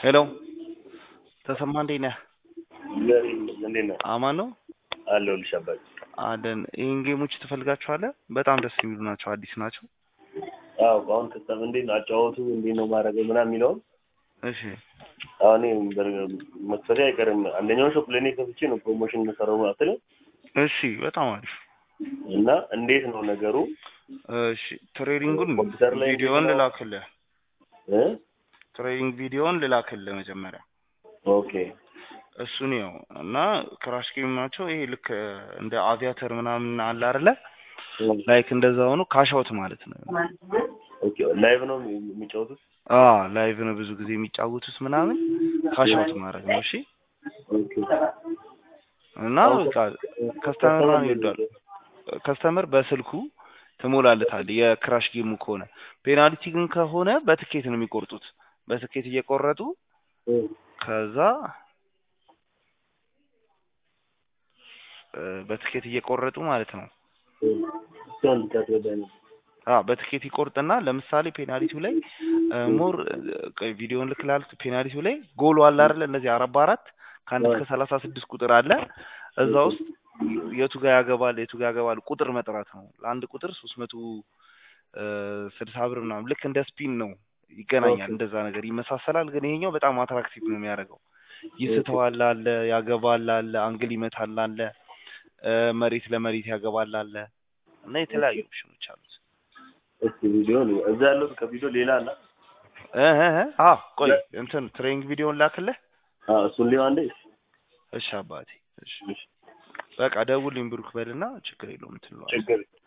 ሄሎ ተሰማ እንዴት ነህ? እንዴት ነህ? አማን ነው አለሁልሽ አባቴ። አለን። ይህን ጌሞች ትፈልጋቸዋለህ? በጣም ደስ የሚሉ ናቸው፣ አዲስ ናቸው። አዎ አሁን ከስተም እንዴት ነው አጫወቱ እንዴት ነው ማድረገው ምናምን የሚለውን እሺ አሁን መክፈቴ አይቀርም። አንደኛውን ሾፕ ለእኔ ከፍቼ ነው ፕሮሞሽን የምሰራው ማለት ነው። እሺ፣ በጣም አሪፍ እና እንዴት ነው ነገሩ? እሺ፣ ትሬዲንጉን ኮምፒውተር ላይ ቪዲዮውን እንዴት ነው? ልላክልህ። እ ትሬዲንግ ቪዲዮውን ልላክልህ መጀመሪያ ኦኬ እሱን ያው እና ክራሽ ጌም ናቸው። ይሄ ልክ እንደ አቪያተር ምናምን አለ አይደለ? ላይክ እንደዛ ሆኖ ካሻውት ማለት ነው። ኦኬ ላይቭ ነው የሚጫወቱት? አ ላይቭ ነው ብዙ ጊዜ የሚጫወቱት ምናምን ካሻውት ማድረግ ነው። እሺ ኦኬ እና በቃ ከስተመር ምናምን ይወዳል። ከስተመር በስልኩ ትሞላለታል። የክራሽ ጌሙ ከሆነ ፔናልቲ ግን ከሆነ በትኬት ነው የሚቆርጡት። በትኬት እየቆረጡ እ ከዛ እ በትኬት እየቆረጡ ማለት ነው። እሷን ልታስረዳኝ ነው። አ በትኬት ይቆርጥና ለምሳሌ ፔናልቲው ላይ ሞር ቪዲዮን ልክ ላልክ ፔናልቲው ላይ ጎሉ አለ አይደለ? እነዚህ አራት በአራት ከአንድ እስከ ሰላሳ ስድስት ቁጥር አለ። እዛ ውስጥ የቱ ጋር ያገባል የቱ ጋር ያገባል ቁጥር መጥራት ነው። ለአንድ ቁጥር ሶስት መቶ ስልሳ ብር ምናምን ልክ እንደ ስፒን ነው ይገናኛል። ኦኬ። እንደዛ ነገር ይመሳሰላል። ግን ይሄኛው በጣም አትራክቲቭ ነው የሚያደርገው። ይስተዋል አለ፣ ያገባል አለ፣ አንግል ይመታል አለ፣ እ መሬት ለመሬት ያገባል አለ እና የተለያዩ ኦፕሽኖች አሉት። እስኪ ቪዲዮ እዛ ያለው ከቪዲዮ ሌላ አለ? እ እ እ አ ቆይ እንትን ትሬኒንግ ቪዲዮን ላክልህ። አዎ እሱን ሊሆን አንዴ እሺ አባቴ እሺ በቃ ደውልኝ ብሩክ በልና ችግር የለውም ትለዋለህ። ችግር